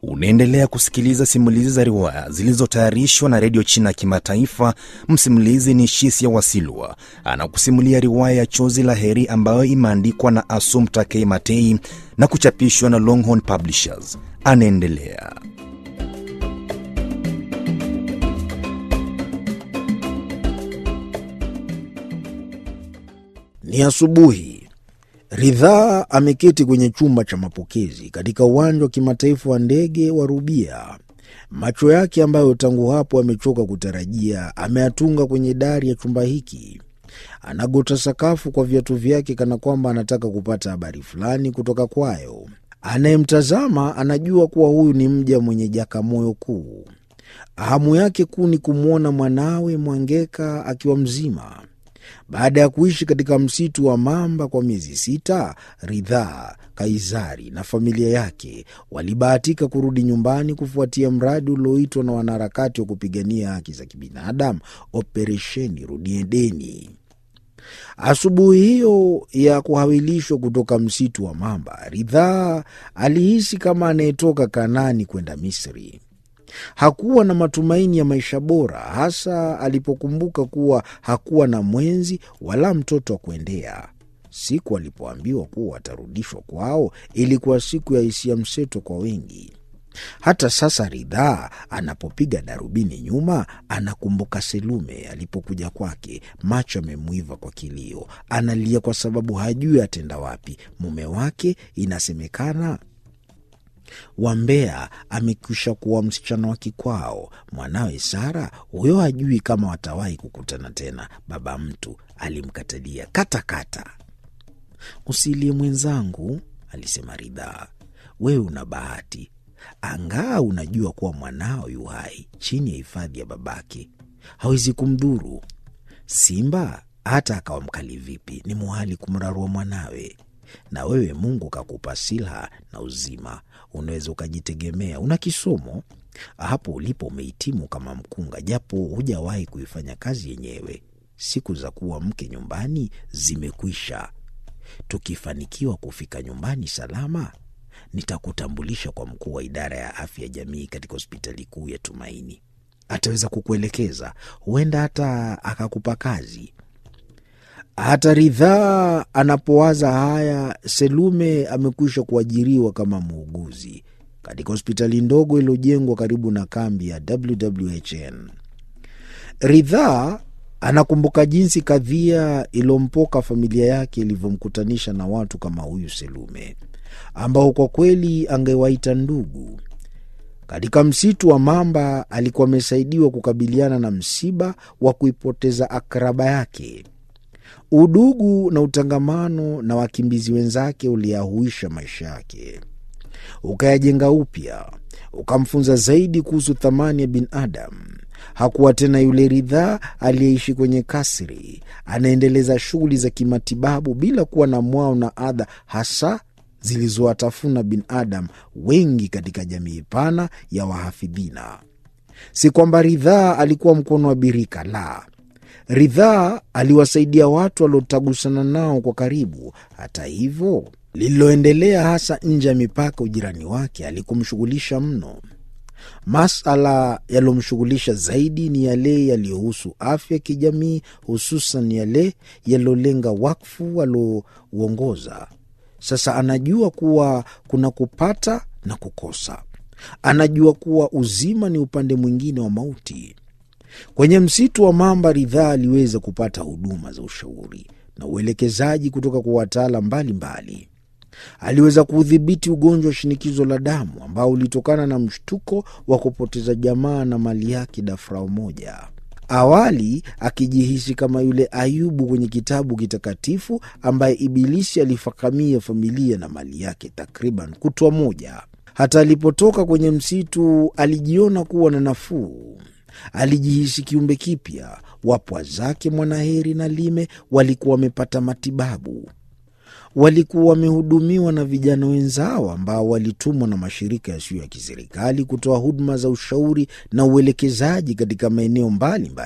Unaendelea kusikiliza simulizi za riwaya zilizotayarishwa na redio China ya Kimataifa. Msimulizi ni Shisia Wasilwa, anakusimulia riwaya ya Chozi la Heri ambayo imeandikwa na Assumpta K. Matei na kuchapishwa na Longhorn Publishers. Anaendelea. Ni asubuhi. Ridhaa ameketi kwenye chumba cha mapokezi katika uwanja wa kimataifa wa ndege wa Rubia. Macho yake ambayo tangu hapo amechoka kutarajia ameyatunga kwenye dari ya chumba hiki. Anagota sakafu kwa viatu vyake kana kwamba anataka kupata habari fulani kutoka kwayo. Anayemtazama anajua kuwa huyu ni mja mwenye jakamoyo kuu. Hamu yake kuu ni kumwona mwanawe Mwangeka akiwa mzima. Baada ya kuishi katika msitu wa mamba kwa miezi sita, Ridhaa, Kaizari na familia yake walibahatika kurudi nyumbani kufuatia mradi ulioitwa na wanaharakati wa kupigania haki za kibinadamu, Operesheni Rudi Edeni. Asubuhi hiyo ya kuhawilishwa kutoka msitu wa mamba, Ridhaa alihisi kama anayetoka Kanani kwenda Misri. Hakuwa na matumaini ya maisha bora, hasa alipokumbuka kuwa hakuwa na mwenzi wala mtoto wa kuendea. Siku alipoambiwa kuwa watarudishwa kwao ilikuwa siku ya hisia mseto kwa wengi. Hata sasa Ridhaa anapopiga darubini nyuma, anakumbuka Selume alipokuja kwake, macho amemwiva kwa kilio, analia kwa sababu hajui atenda wapi. Mume wake inasemekana Wambea amekwisha kuwa msichana wa kikwao. Mwanawe Sara huyo hajui kama watawahi kukutana tena. Baba mtu alimkatalia katakata. Usilie mwenzangu, alisema Ridhaa, wewe una bahati, angaa unajua kuwa mwanao yu hai chini ya hifadhi ya babake, hawezi kumdhuru. Simba hata akawa mkali vipi, ni muhali kumrarua mwanawe na wewe Mungu kakupa silaha na uzima, unaweza ukajitegemea. Una kisomo hapo ulipo, umehitimu kama mkunga, japo hujawahi kuifanya kazi yenyewe. Siku za kuwa mke nyumbani zimekwisha. Tukifanikiwa kufika nyumbani salama, nitakutambulisha kwa mkuu wa idara ya afya ya jamii katika hospitali kuu ya Tumaini. Ataweza kukuelekeza, huenda hata akakupa kazi. Hata Ridhaa anapowaza haya, Selume amekwisha kuajiriwa kama muuguzi katika hospitali ndogo iliyojengwa karibu na kambi ya WWHN. Ridhaa anakumbuka jinsi kadhia iliyompoka familia yake ilivyomkutanisha na watu kama huyu Selume, ambao kwa kweli angewaita ndugu. Katika msitu wa mamba alikuwa amesaidiwa kukabiliana na msiba wa kuipoteza akraba yake. Udugu na utangamano na wakimbizi wenzake uliyahuisha maisha yake, ukayajenga upya, ukamfunza zaidi kuhusu thamani ya binadamu. Hakuwa tena yule Ridhaa aliyeishi kwenye kasri, anaendeleza shughuli za kimatibabu bila kuwa na mwao na adha hasa zilizowatafuna binadamu wengi katika jamii pana ya wahafidhina. Si kwamba Ridhaa alikuwa mkono wa birika, la Ridhaa aliwasaidia watu waliotagusana nao kwa karibu. Hata hivyo, lililoendelea hasa nje ya mipaka ujirani wake alikumshughulisha mno. Masala yaliyomshughulisha zaidi ni yale yaliyohusu afya ya kijamii, hususan yale yaliyolenga wakfu aliouongoza. Sasa anajua kuwa kuna kupata na kukosa, anajua kuwa uzima ni upande mwingine wa mauti. Kwenye msitu wa mamba, Ridhaa aliweza kupata huduma za ushauri na uelekezaji kutoka kwa wataalam mbalimbali. Aliweza kuudhibiti ugonjwa wa shinikizo la damu ambao ulitokana na mshtuko wa kupoteza jamaa na mali yake dafrao moja. Awali akijihisi kama yule Ayubu kwenye kitabu kitakatifu ambaye Ibilisi alifakamia familia na mali yake takriban kutwa moja. Hata alipotoka kwenye msitu alijiona kuwa na nafuu alijihisi kiumbe kipya. Wapwa zake Mwanaheri na Lime walikuwa wamepata matibabu, walikuwa wamehudumiwa na vijana wenzao ambao walitumwa na mashirika yasiyo ya kiserikali kutoa huduma za ushauri na uelekezaji katika maeneo mbalimbali